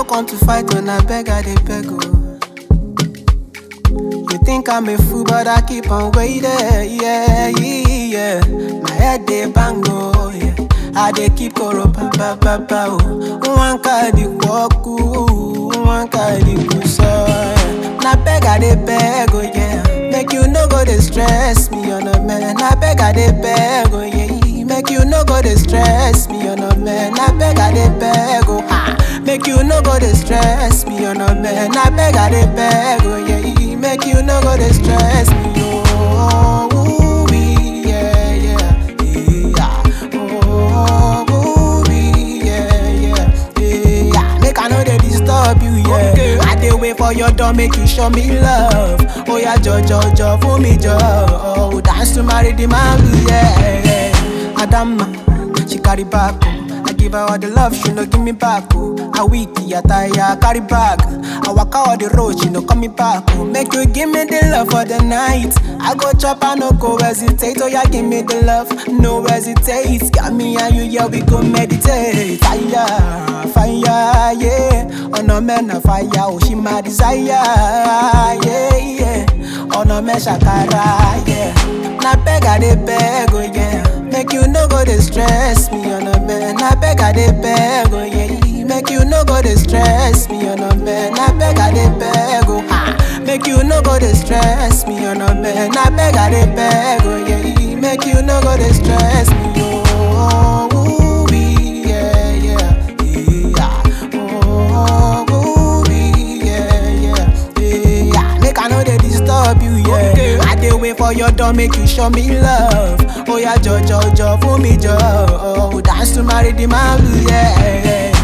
come to fight when I beg, I dey beg, oh. You think I'm a fool, but I keep on waiting, yeah, yeah. My head dey bang, oh, yeah. I dey keep koro pa pa pa pa, oh. One cardi kwaku, one cardi kuso, yeah. Na beg, I dey beg, oh, yeah. Make you no go dey stress me, on a man. Na beg, I dey beg, oh, yeah. Make you no go dey stress me, on a man. Na beg, I dey beg, oh, ha. Make you no go dey stress me, on a man. Na beg, I dey beg, oh, yeah. Make you no go dey stress me, oh. ooh, wee, yeah, yeah, yeah. Oh, ooh, wee, yeah, yeah, yeah. Make I no dey disturb you, yeah. I dey wait for your door, make you show me love. Oh yeah, jo jo jo, for me jo. Oh, dance to marry the man, yeah. Adama, she carry back. Oh. I give her all the love, she no give me back. Oh. I weak, I tire, carry bag. I walk out all the road, she no come me back. Oh. Make you give me the love for the night. I go chop, I no go hesitate. Oh yeah, give me the love, no hesitate. Got me and you, yeah, we go meditate. Fire, fire, yeah. On a man of fire, oh she my desire, yeah, yeah. On a man shakara, yeah. Na beg, I dey beg, oh yeah. Make you no go dey stress me on a man. Na beg I dey beg, oh yeah. Make you no go dey stress me on a man. Na beg I dey beg, oh ha. Make you no go dey stress me on a man. Na beg I dey beg, oh yeah. Make you no go dey stress me, oh. ooh, wee, yeah, yeah, yeah. Oh, ooh, wee, yeah, yeah, yeah. Make I no dey disturb you, yeah. I dey wait for your door, make you show me love. Oh yeah, jo jo jo, for me jo. Oh, dance to marry the man, yeah.